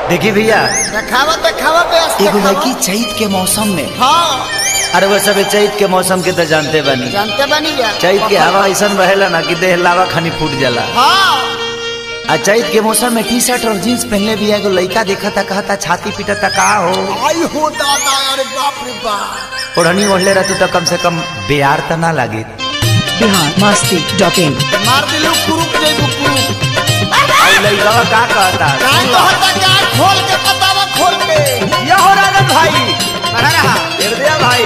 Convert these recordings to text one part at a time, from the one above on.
देखी भैया देखावा देखावा बेस एगो देखावा। लड़की चैत के मौसम में हाँ अरे वो सब चैत के मौसम के तो जानते बनी जानते बनी जा चैत के हवा ऐसा रहेला ना कि देह लावा खानी फूट जाला हाँ आ चैत के मौसम में टी शर्ट और जींस पहनले भी एगो लड़का देखा था कहा था छाती पीटा था का हो आई हो दादा अरे बाप रे बाप ओढ़नी ओढ़ले रहती तो कम से कम बेयार तो ना लागे बिहार मस्ती डॉट इन मार दिलू कुरुक जइबू कुरुक और लड़का का कहता काहे तो हटा के आँख खोल के बतावा खोल के या हो राजन भाई बढ़ा रहा हृदय भाई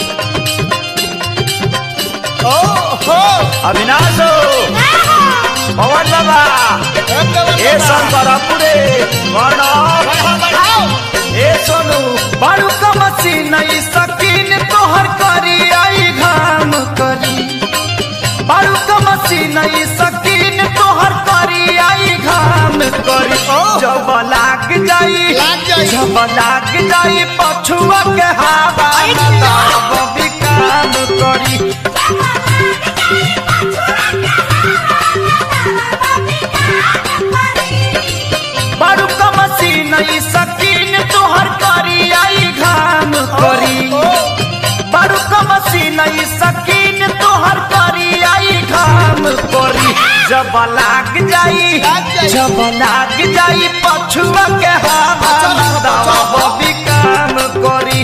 ओ हो अविनाश हो पवन बाबा ए शंकरपुरे प्रणव बढ़ाओ बढ़ाओ ए सोनू बारू का मशीन ई सकीन तोहर करी आई घाम करी बारू का मशीन ई सकीन तोहर करी आई घाम करी जब लाग जाई लाग जाई। जब लाग जाई पछुआ के हवा तब भी काम करी बारू का मशीन ई सकीन तोहर करी आई घाम करी बारू का मशीन ई सकीन तोहर करी आई घाम करी जब लाग जाई लाग जाई। जब लाग जाई पछुआ के हवा तब भी काम करी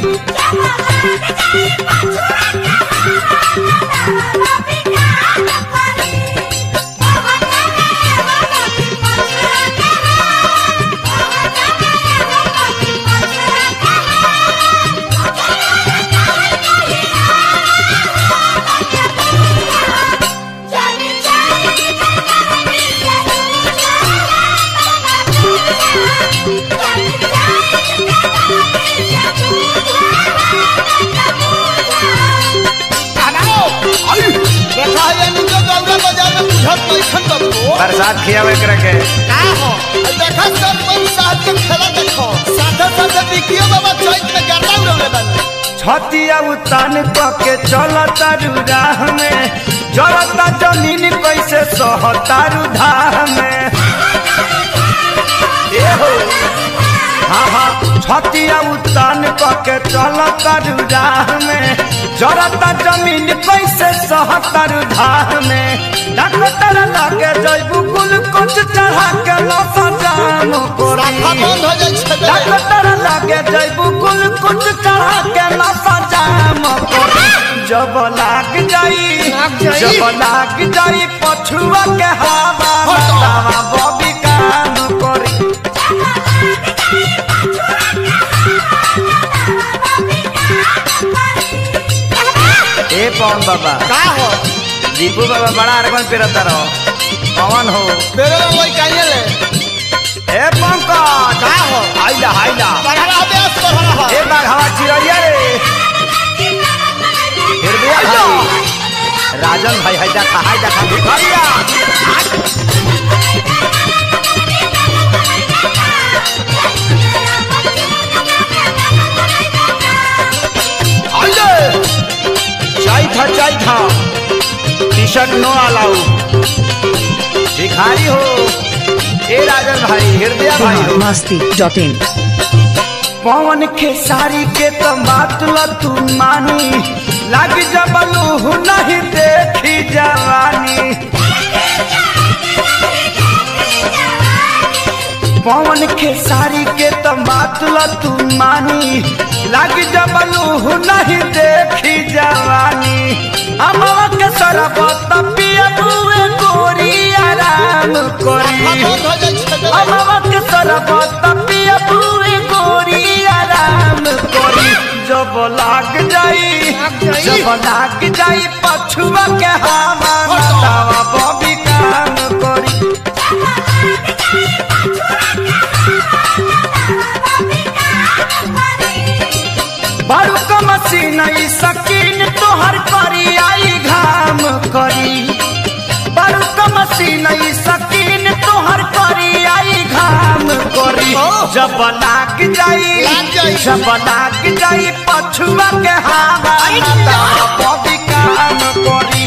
बनाओ आई देखा ये नीचे दौरा बाजार में बुझत नहीं खन बबू बरसात खियावे करे के का हो आ देखा सब मन साथ के खेला देखो साथे साथे बिकियो बाबा चैत में गर्दा उड़ौले बन छतिया उतान के चलता राह में जलता जमीन कैसे सहतारू धाह में ए हो हाँ हाँ छतिया उतान के चलता राह में जलता जमीन कैसे सहतारू धाह में डॉक्टर लगे जैबू कुल कुछ चढ़ा के लसा जाम राखा कोरी बंद हो जाई छे डॉक्टर लागे जैबू कुल कुछ चढ़ा के नशा जाम करी जब लाग जाई लाग जाई। जब लाग जाई पछुआ के हवा हटो। दवा बबी काम करी ए पवन बाबा का हो दीपू बाबा बड़ा अरगन पेरता रहो पवन हो मेरे में वही काहे ले ए पंकज का हो आइला आइला बढ़ा रहा बेस बढ़ा रहा ए बार हवा चिड़िया रे हृदय भाई राजन भाई है देखा है देखा भिखारिया आइले चाय था चाय था टी शर्ट नो अलाउ भिखारी हो ए राजन भाई हृदय भाई बिहार हो मस्ती डॉट इन पवन के सारी के तो बात ल तू मानी लाग जबलू नहीं देखी जवानी पवन के सारी के तो बात ल तू मानी लाग जबलू नहीं देखी जवानी अमवा के सरबत पिया बुए गोरी आराम राखा करी बंद हो जाई छे अमवक सरबत पिया पूरी गोरी आराम करी जब लाग जाई लाग जाई। जब लाग जाई पछुआ के हवा हटो। दवा बबी काम करी बारू का मशीन ई सकीन तोहर करी आई घाम करी बारू का मशीन ई सकीन तोहर करी आई घाम करी जब लाग जाई लाग जाई। जब लाग जाई पछुआ के हवा बबी काम करी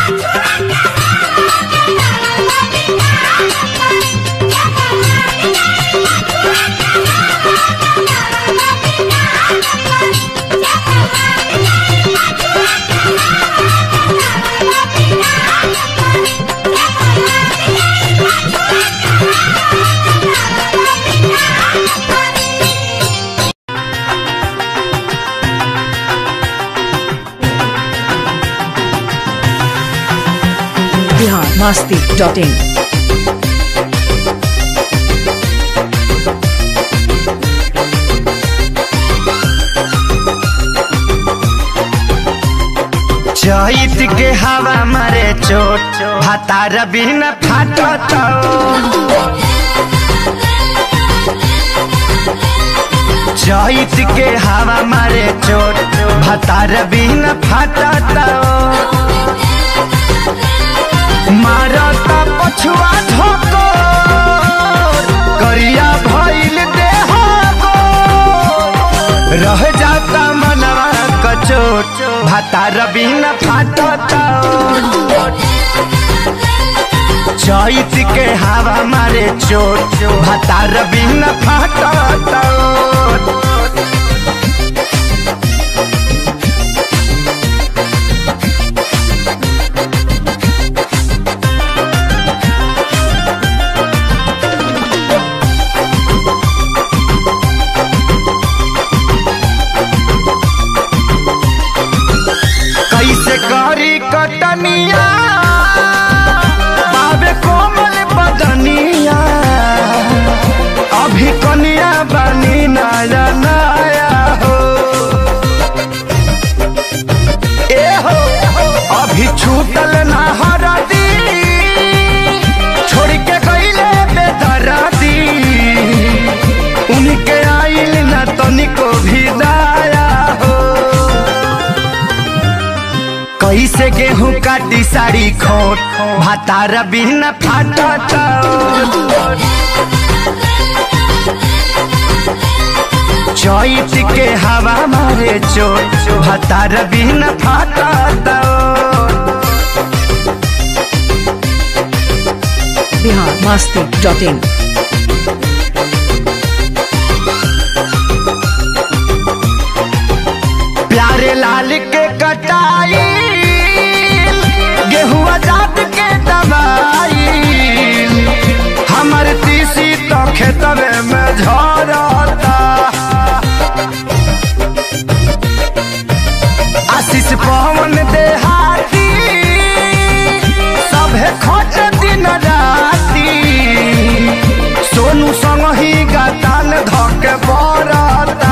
Thank you. masti.in. चैत के हवा मारे चोट भातार बिन फाटत चैत के हवा मारे चोट भातार बिन फाटत मारत पछुआ धोको करिया भइल देह रह जाता मनवा कचोट भातार बिन फाटत चैत के हवा मारे चोट भातार बिन फाटत कैसे करी कटनिया बाबे कोमल बदनिया अभी कनिया बनी नया नया हो ए हो अभी छूटल ना हरदी छोड़ के गईले बेदरदी उनके आइल ना तनिको भी दया हो कैसे गेहूं काटी साड़ी खोट भातार बिन फाटत चैत के हवा मारे चोट भातार बिन फाटत Bihar masti.in. प्यारे लाल के कटाई गेहुआ जात के दवाई हमर तीसी तो खेतवे में झरता आशीष पवन देहाती सभे खोज दिन राती सोनू संग ही गतान धके बरता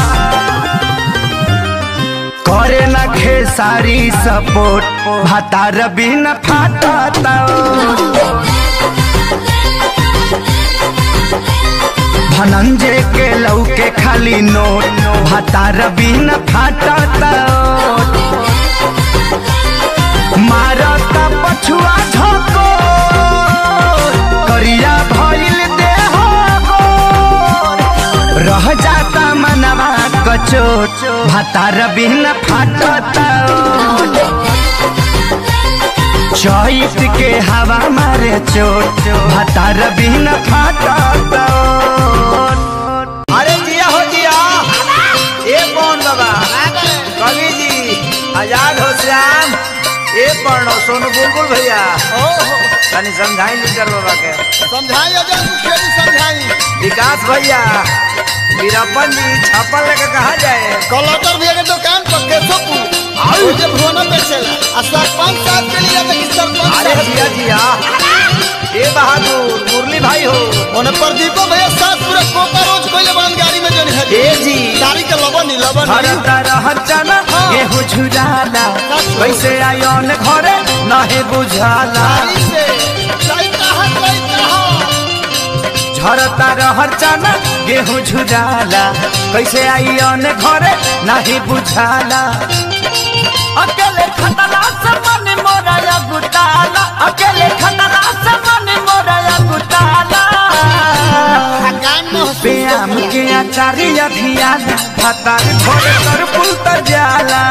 करे न खेसारी सपोर्ट भातार बिन फाटता धनंजय के लौके खाली नोट भातार बिन फाटता मारता पछुआ झोको करिया भइल देह गोर। रह जाता मनवा कचोट भातार बिन फाटता चैत के हवा मारे चोट भातार बिन फाटता अरे जिया हो जिया ए कौन बाबा कवि जी आजाद हो श्याम ए पढ़ो सोनू बुलबुल भैया ओहो तनी समझाई लीडर बाबा के समझाई अजय मुखिया जी समझाई विकास भैया वीरप्पन जी छापा लेके कहा जाए कलटर भैया के दुकान पर केशोपुर और जे भुवना बेचेला आ सरपंच साहब के लिए तो सरपंच अरे साहब जिया जिया ए बहादुर मुरली भाई हो ओने प्रदीपो भैया साथ पूरा कोका रोज कोइले बन गाड़ी में जन है ए जी गाड़ी के लबन नहीं लबन हर तरह चना गेहूं झुराला कैसे आयोन घरे नहे बुझाला गाड़ी से चलता है चलता है झरता रहर चना गेहूं झुराला कैसे आयोन घरे नहे बुझाला अकेले खतरा से मन मोरा गुताला अकेले खतरा से मन मोरा गुताला गान में व्यायाम के आचार्य अभियान हतार भोर कर पुल तर जाला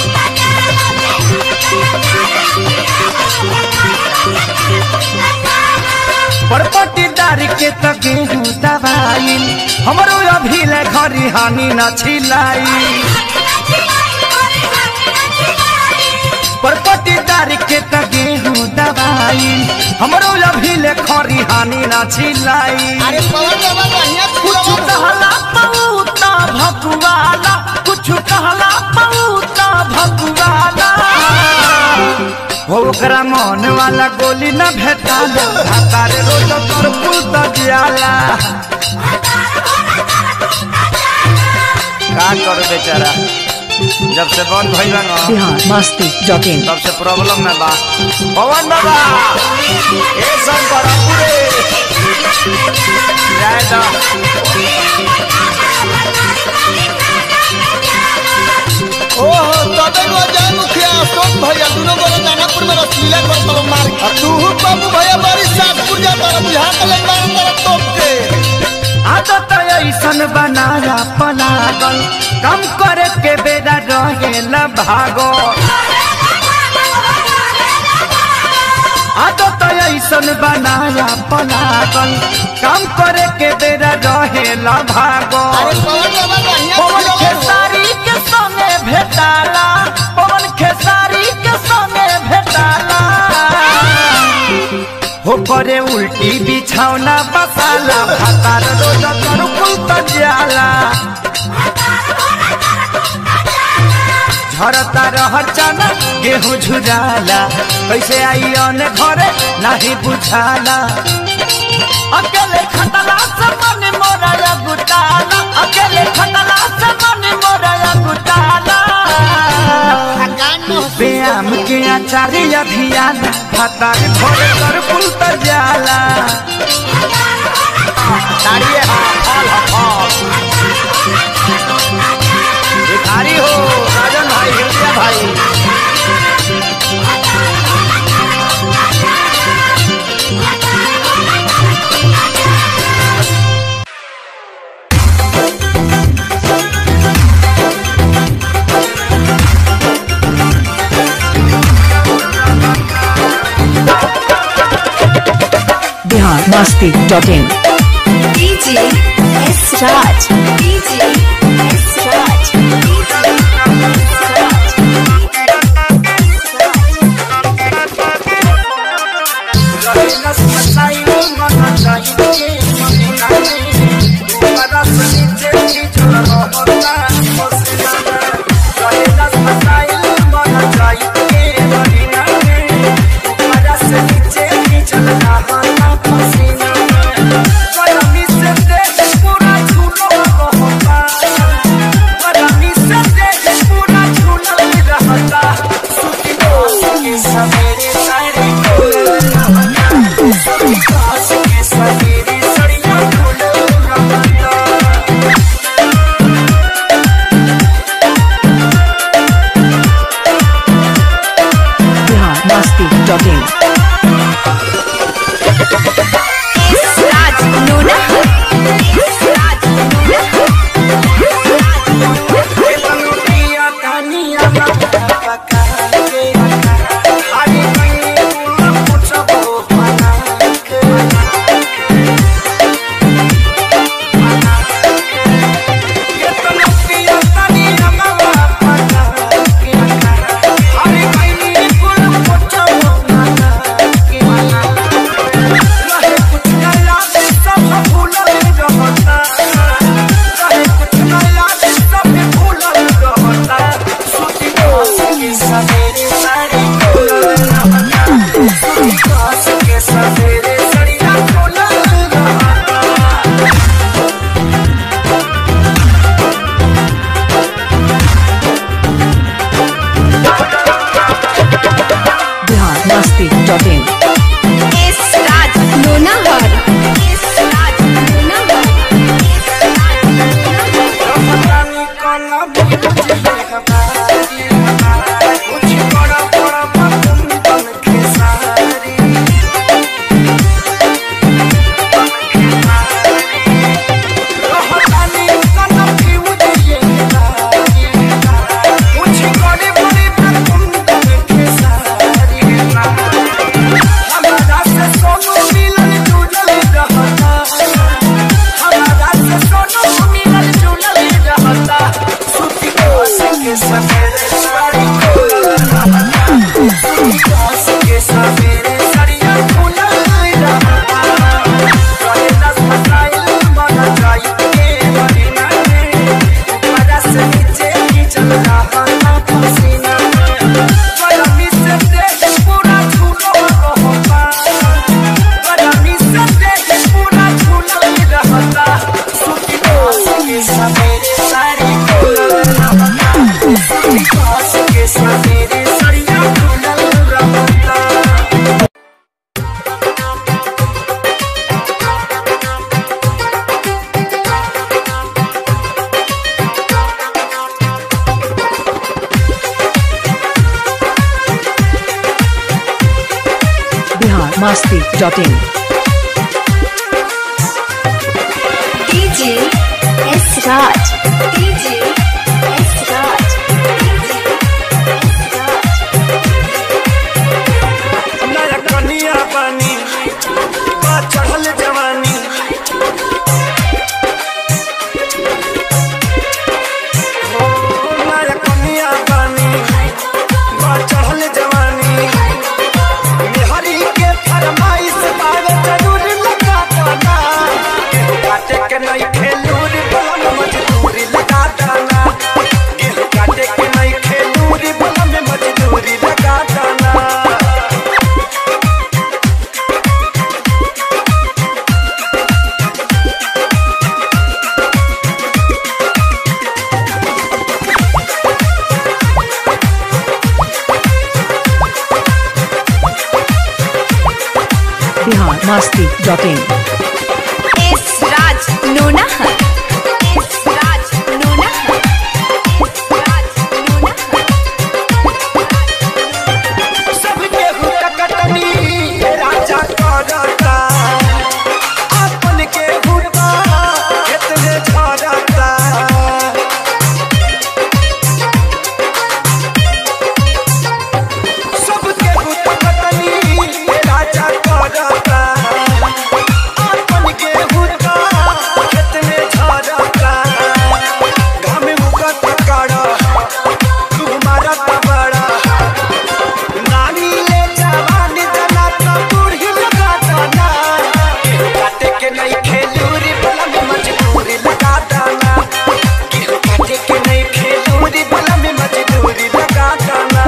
Thank you. में घरी हानि न छिलाई परपटी दारी के त गेहूं दवाई हमरो अभी ले खरी हानि न छिलाई अरे पवन बाबा बढ़िया कुछ कहला पऊता भगवाला कुछ कहला पऊता भगवाला हो ओकरा मन वाला गोली न भेटाला तारे रोज तोर पुल त जियाला का करू बेचारा जब से बंद भइल बा ना बिहार मस्ती डॉट इन तब से प्रॉब्लम में बा पवन बाबा ए शंकर पूरे जय दा ओहो तबे को जय मुखिया अशोक भैया दोनों गोरे दानापुर में रसलीला कर तब मार और तू बाबू भैया बड़ी सातपुर जा तारा बुझा के ले मार तारा तोप के आदत ऐसन बनाया पलागल कम करे के बेरा रहेला भागो आदत ऐसन बनाया पलागल कम करे के बेरा रहेला भागो अरे पवन बाबा बढ़िया पवन खिलौना हो। खेसारी के संगे भेटाला पवन खेसारी के संगे भेटाला हो करे उल्टी बिछौना बसाला भातार रोज कर कुल जाला झरता रहर चना गेहूं झुराला कैसे आई अन घरे नहीं बुझाला अकेले खटला से मन मोरा गुटाला अकेले खटला से मन मोरा गुटाला थकान न हो व्यायाम के आचार्य अभियान फतार भोरे कर पुल तर जाला ताड़िए हाँ फल हाँ फल भिखारी हो राजन भाई हृदय भाई Bihar Masti dot in DJ S Raj. DJ S Raj. सवेरे सारे सवेरे सड़िया फूल रमता biharmasti.in DJ S Raj. DJ S Raj. DJ S Raj. नया कनिया बानी बा चढ़ल जवानी हो नया कनिया बानी बा चढ़ल जवानी बिहारी के फरमाइश बावे जरूर लगा दाना गेहूं काटे के नहीं खेलूर बलम मजदूरी लगा दाना गेहूं काटे के नहीं खेलूर बलम मजदूरी लगा दाना biharmasti.in S Raj Nonaha. S Raj Nonaha. S Raj Nonaha. सबके हुटकटनी राजा करता अपन के हुटा कितने झरता सबके हुटकटनी राजा करता अपन के हुटा कितने झरता घाम उगत काड़ा तू मारत बड़ा नानी ले जवानी जना तो बूढ़ी लगा दाना गेहूं काटे के नहीं खेलूरी बलम मजदूरी लगा दाना गेहूं काटे के नहीं खेलूरी बलम मजदूरी लगा दाना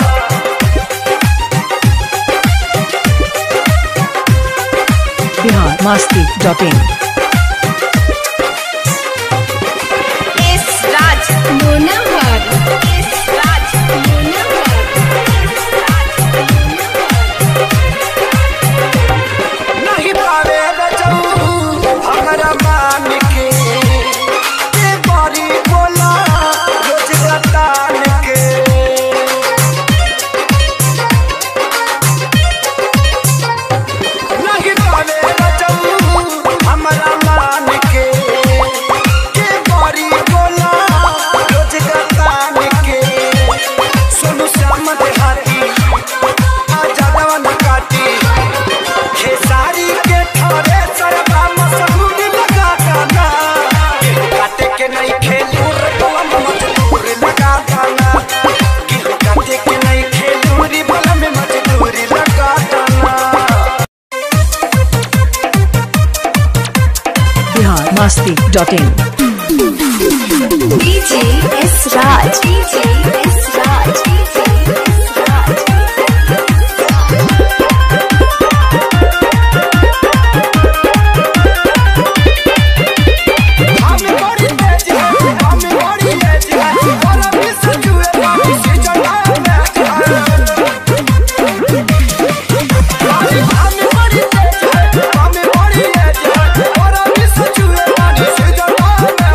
biharmasti.in S Raj Nonaha. S Raj Nonaha. S Raj नहीं पावे बचाऊ हमरा मान के ते बारी बोला रोज गतान के नहीं पावे बचाऊ हमरा मान के के बारी बोला रोज गतान के सोनू श्याम देहाती आजा दवन काटी खेसारी के ठरे सरबा मशहूर लगा दाना गेहूं काटे के नहीं खेलूर बलम मजदूर लगा दाना गेहूं काटे के नहीं खेलूरी बलम मजदूरी लगा दाना biharmasti.in DJ S Raj. DJ S Raj. DJ S Raj. हम बड़ी तेज है हम बड़ी तेज है और अभी सजुए बाबू से चला मैं हम बड़ी तेज है हम बड़ी तेज है और अभी सजुए बाबू से चला मैं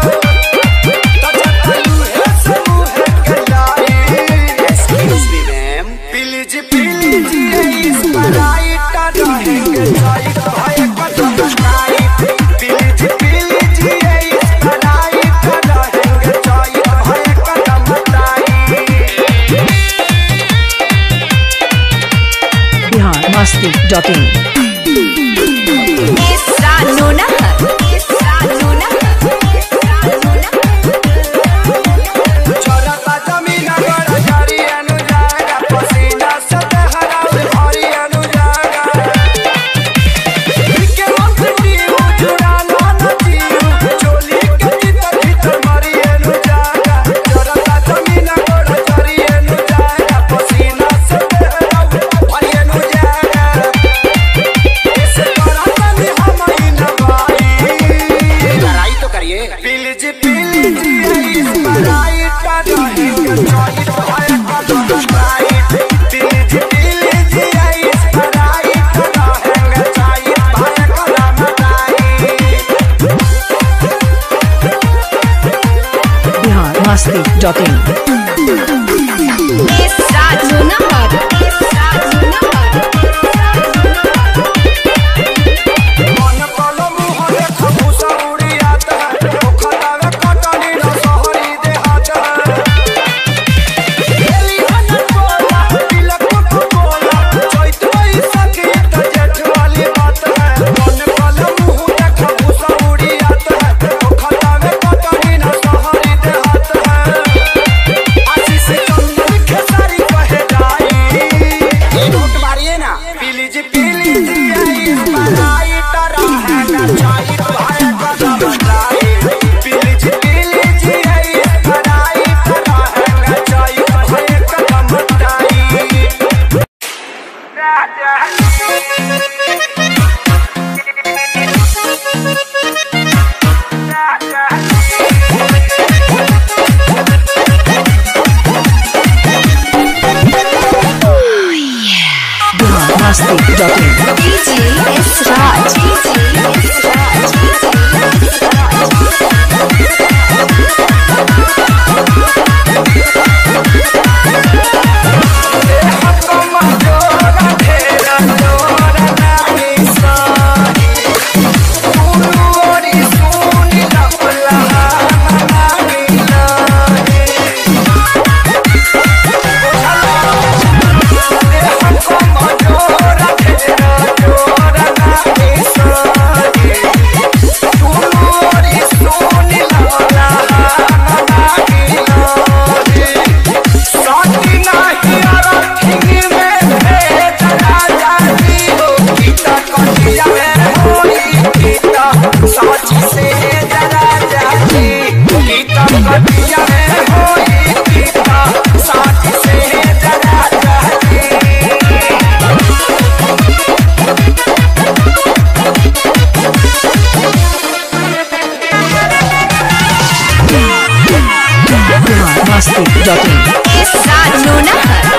तजतलू है समू है कलाई excuse me ma'am please please इस पराइट रहेंगे चाय भाई कदम काई प्लीज प्लीज इस पराइट रहेंगे चाय भाई कदम काई biharmasti.in S Raj Nonaha. S Raj Nonaha. S Raj Nonaha. छोरता जमीन गड़ जारी अनुजागा पसीना से हराउ हरी अनुजागा के मंत्री उजुड़ा ना नचियो चोली के भीतर भीतर मरी अनुजागा छोरता जमीन गड़ जारी अनुजागा पसीना से हराउ हरी अनुजागा ऐसे कराता नहीं हम ही न भाई लड़ाई तो करिए प्लीज प्लीज इस पढ़ाई का रहेंगे चोरी भाई का तो राइट प्लीज प्लीज इस पढ़ाई का रहेंगे चोरी भाई का नाम right biharmasti.in S Raj Nonaha. S Raj Nonaha. S Raj Nonaha. masti.in Israj Nonahar